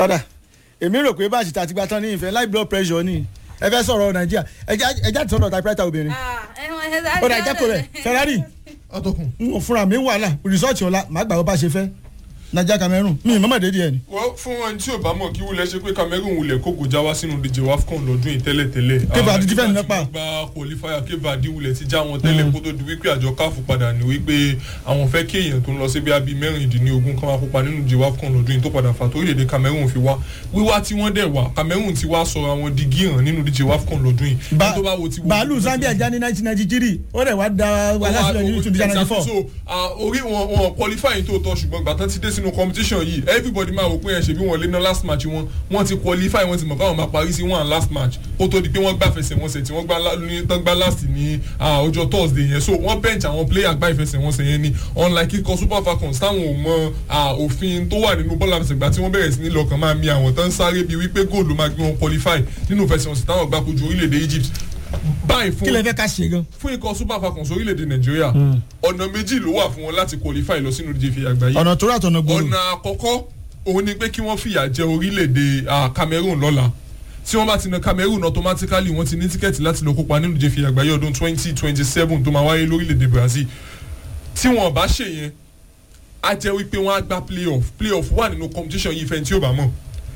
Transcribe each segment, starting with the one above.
ọ̀dà èmi rò pé báàsì tàti gba tán ní ìfẹ́ high blood pressure ni ẹ fẹ́ sọ̀rọ̀ nàìjíríà ẹja ti sọ̀rọ̀ typewriter obìnrin ọ̀dà ìjẹ́kọ̀ rẹ̀ ferrari ọtọkùn. n ò fúnra mi wàhálà rìsọ́ọ̀tì ọ̀la màá gbà wọ́n bá ṣe fẹ́ nàìjíríà cameroon mi ì mọ́mọ́ dédìí ẹ̀ ni. wọ́n fún ẹni tí ò bá mọ̀ kí wúlẹ̀ ṣe pé cameroon wulẹ̀ kó gòjá wá sínú díje wafcon lọ́dún yìí tẹ́lẹ̀tẹ́lẹ̀. Cape Verde ti fẹ́ nínú pa. gba qualifier Cape Verde wulẹ̀ ti já wọn tẹ́lẹ̀ kó tó di wípé àjọ káfù padà ní wípé àwọn fẹ́ kí èèyàn tó ń lọ sí bí abí mẹ́rìndínlógún kan máa kópa nínú díje wafcon lọ́dún yìí tó padà fà tó orílẹ̀-èdè cameroon fi wá wíwá tí wọ́n dẹ̀ wá cameroon ti wá sọ àwọn digi hàn nínú díje wafcon lọ́dún yìí. Ba- Ẹni tó bá wo ti wo- bàálù zambia já ní nineteen ninety three ó rẹ̀ wá da wàhálà sílẹ̀ ní two thousand ninety four. so ah, orí wọn wọn qualify tó tọ ṣùgbọ́n ìgbà tán ti dé sínú competition yìí everybody máa wò pé ẹ̀ ṣe bí wọ́n lé ná last match wọn wọ́n ti qualify wọ́n ti mọ̀ káwọn máa parí sí one last match kó tó di pé wọ́n gbá fẹsẹ̀wọnsẹ̀ tí wọ́n gbá lá- ní tán gbá last ní ah, ọjọ́ thursday yẹn so wọ́n bench àwọn player gbá ìfẹsẹ̀wọnsẹ̀ yẹn ni unlike ikọ̀ super falcons táwọn ò mọ ah, òfin tó wà nínú bọ́ọ̀lù àfẹsẹ̀gbá tí wọ́n bẹ̀rẹ̀ sí ní lọ́kàn máa mi àwọn tán sáré bíi wípé góòlù máa gbé wọn qualify nínú ìfẹsẹ̀wọnsẹ̀ táwọn gbá kojú orílẹ̀-èdè egypt báyìí fún kí lè fẹ́ ká ṣe gan. fún ikọ̀ super falcons orílẹ̀-èdè nàìjíríà ọ̀nà méjì ló wà fún wọn láti qualify lọ sínú ìdíje ìfìyà àgbáyé ọ̀nà tó rà tọ̀nà gbòòrò. ọ̀nà àkọ́kọ́ òun ni pé kí wọ́n fìyà jẹ orílẹ̀-èdè ah, cameroon lọ́la tí wọ́n bá ti na cameroon automatically wọ́n ti ní tíkẹ́ẹ̀tì láti lọ kópa nínú ìdíje ìfìyà àgbáyé ọdún twenty twenty seven tó máa wáyé lórílẹ̀-èdè brazil tí wọ́n bá ṣe yẹn á jẹ́ wípé wọ́n á gba playoff playoff wà nínú competition yìí fẹ́ni tí ó bá mọ̀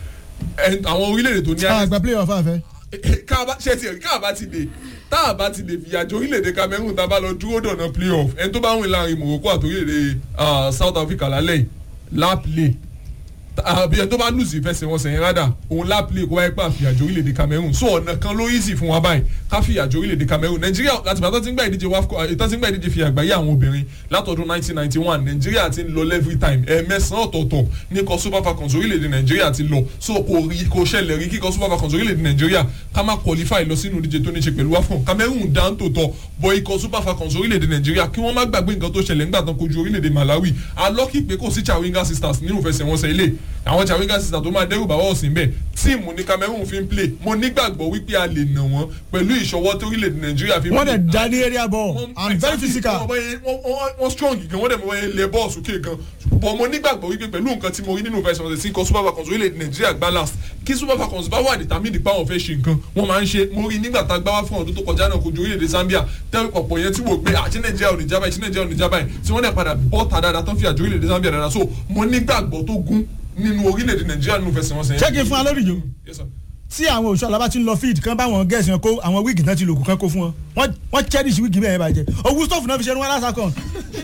Ẹ- àwọn orílẹ̀-èdè tó ní a gba player ọ̀fà fẹ́. káàbá ṣe ti káàbá ti dé táàbá ti dé fìyàjọ orílẹ̀-èdè cameroon tá a bá lọ dúró dọ̀nà playoff ẹni tó bá wìn láàrin morocco àti orílẹ̀-èdè ah, south africa lálẹ́ yìí láplé àbí ẹni tó bá lùsì ìfẹsẹ̀wọnsẹ̀ yẹn rádà òun láplé kó wáyé pa fìyàjọ orílẹ̀-èdè cameroon so ọ̀nà kan ló easy fún wa báyìí ká fìyàjọ orílẹ̀-èdè cameroon nàìjíríà láti bàtà tí ń gbà ìdíje wafco ìtàn tí ń gbà ìdíje fi àgbáyé àwọn obìnrin látọdún 1991 nàìjíríà ti ń lọ every time ẹ̀ẹ̀mẹsàn-án ọ̀tọ̀ọ̀tọ̀ ní kọ super falcons orílẹ̀-èdè nàìjíríà ti lọ so kò rí kò ṣẹlẹ̀ rí kíkọ super falcons orílẹ̀-èdè nàìjíríà ká má qualify lọ sínú ìdíje tó ní ṣe pẹ̀lú wafcon cameroon dá ń tòótọ́ bọ ikọ̀ super falcons orílẹ̀-èdè nàìjíríà kí wọ́n má gbàgbé nǹkan tó ṣẹlẹ̀ nígbà tán kojú orílẹ̀-èdè malawi alọ́kì pé kò sí chawinga sisters nínú ìfẹsẹ̀wọnsẹ̀ ilé àwọn chawinga sisters tó máa dẹ́rù bàbá ọ̀sìn bẹ́ẹ̀ tíìmù ní cameroon fi ń play mo nígbàgbọ́ wípé a lè nà wọ́n pẹ̀lú ìṣọwọ́ tó orílẹ̀-èdè nàìjíríà fi ń wọ́n play. dẹ̀ dá ní area ball Wọ́n- and very exactly. physical. Wọ́n- wọ́n- wọ́n- wọ́n- wọ́n strong gan wọ́n dẹ̀ mọ̀ wọ́n lẹ bọ́ọ̀ sókè gan bọ̀ mo nígbàgbọ́ wípé pẹ̀lú nǹkan tí mo rí nínú ìfẹsẹ̀wọnsẹ̀ sí nǹkan super falcons orílẹ̀-èdè nàìjíríà gbá last kí super falcons bá wà determined pa àwọn fẹ́ ṣe nǹkan wọ́n máa ń ṣe mo rí nígbà tá a gbá wá fún ọdún tó kọjá náà kojú orílẹ̀-èdè zambia tẹ́lẹ̀ pọ̀pọ̀ yẹn tí wò pé àti nàìjíríà ò ní jábáyé tí nàìjíríà ò ní jábáyé tí wọ́n dẹ̀ padà bọ́ ta dáadáa tó fi àjò orílẹ̀-èdè zambia dáadáa so mo nígbàgbọ́ tó gún nínú orílẹ̀-èdè nàìjíríà nínú ìfẹsẹ̀wọnsẹ̀ yẹn. ṣé kí n fún wa lórí ìjó Yes, sir. tí àwọn òṣùwọ̀n alábá ti ń lọ field kan báwọn gẹ̀ẹ́sì wọn kó àwọn wíìgì tán ti lòkù kan kó fún wọn Wọ́n- wọ́n cherish wíìgì bẹ́ẹ̀ bàjẹ́ owó stọọfù náà fi ṣe ẹnu wọn lásà kan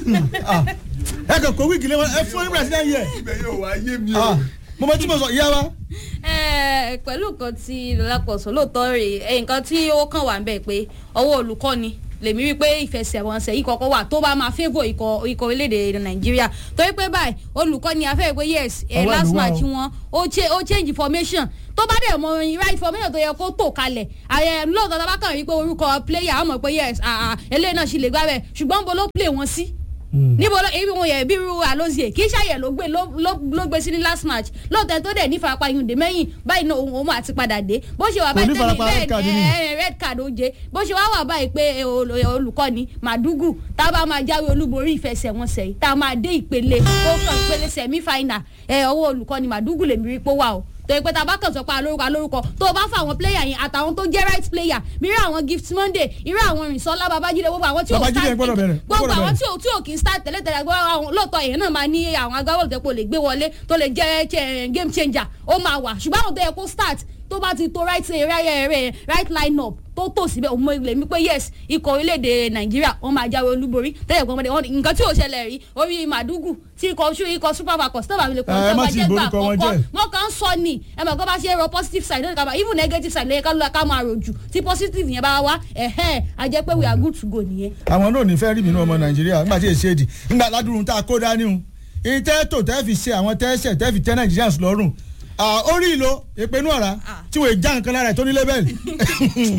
ẹ kàn kó wíìgì lé wọn ẹ fún ibra sílẹ̀ yẹ ibẹ̀ yóò wá yé mi o. mo mọ tí mo sọ ìyá wa Eh, pẹ̀lú nǹkan tí lọ́lápọ̀sọ lóòótọ́ rè é nǹkan tí ó kàn wá ń bẹ̀ pé ọwọ́ olùkọ́ni lèmi rí pé ìfẹsẹ̀wọnsẹ̀ yìí kọ́kọ́ wà tó bá máa favour ikọ̀ ikọ̀ orílẹ̀-èdè nàìjíríà torí pé báyìí olùkọ́ni afẹ́ pé yes eh, Ọwọ́ last àdúrà match o. wọn ó cha- ó change formation tó bá dẹ̀ mọ right formation tó yẹ kó tò kalẹ̀ àyẹ̀ lóòótọ́ tá a bá kàn rí pé orúkọ player á mọ̀ pé yes ah, ah, eléyìí náà sì lè gbá bẹ́ẹ̀ ṣùgbọ́n bó ló play wọn sí níbo ló ibi wọn yẹ bí irú alozie kì í ṣàyẹ ló gbé ló- ló ló gbé sí ní last match lóòótọ́ tó dẹ̀ ní farapa yunde mẹ́yìn báyìí náà òun òun àti padà dé bó ṣe wà Kò ní báyìí farapa red bẹ́ẹ̀ card ni ni. ẹ ẹ red card ó jẹ bó ṣe wá wà báyìí pé ẹ, ol- olùkọ́ni madugu tá a bá máa jáwé olúborí ìfẹsẹ̀wọnsẹ̀ yìí tá a máa dé ìpele ó kàn ìpele semi final ẹ ọwọ́ olùkọ́ni madugu lèmi rí pé wà o torí pé tá a bá kàn sọ pé alórúkọ alórúkọ tó o bá fa àwọn player yẹn àtàwọn tó jẹ́ right player mìíràn àwọn gift monday irú àwọn rìnsọ́lá babájídé gbogbo àwọn tí ò Babájídé start gbọ́dọ̀ bẹ̀rẹ̀, gbogbo gbọ́dọ̀ àwọn bẹ̀rẹ̀. tí ò tí ò kì í start tẹ́lẹ̀tẹ́lẹ̀ gbọ́ àwọn lóòótọ́ èèyàn náà máa ní àwọn agbábọ́ọ̀lù tẹ́pọ̀ lè gbé wọlé tó lè jẹ́ jẹ́ game changer ó máa wà ṣùgbọ́n àwọn tó yẹ kó start tó bá ti to right eh, right eh, right, right line up tó tò síbẹ̀ òun mọ̀ lè mí pé yes ikọ̀ orílẹ̀-èdè nàìjíríà wọ́n máa jáwé olúborí tẹ́lẹ̀ pọ́nmọ́dé wọn nǹkan tí ò ṣẹlẹ̀ rí orí màdúgù tí ikọ̀ ṣú ikọ̀ super falcons tó bá fi lè Ẹ, ẹ má ti borúkọ wọn jẹ́. wọn kàn ń sọ ni ẹ mọ̀ kó bá ṣe rọ positive side lónìí ká máa even negative side lóye ká lóla ká máa rojú tí positive yẹn bá wá ẹ̀hẹ́n a jẹ́ pé we are good to go nìyẹn. àwọn náà ò ní fẹ́ rí mi nínú ọmọ nàìjíríà nígbà tí èsì èdè nígbà ládùrún tá a kó dání o ìtẹ́ tó tẹ́ fi ṣe àwọn tẹ́sẹ̀ tẹ́ fi tẹ́ nàìjíríà lọ́rùn orí ìlò ìpinnu ọ̀rá tí wọ́n já nǹkan lára ẹ̀ tó ní lébẹ̀lì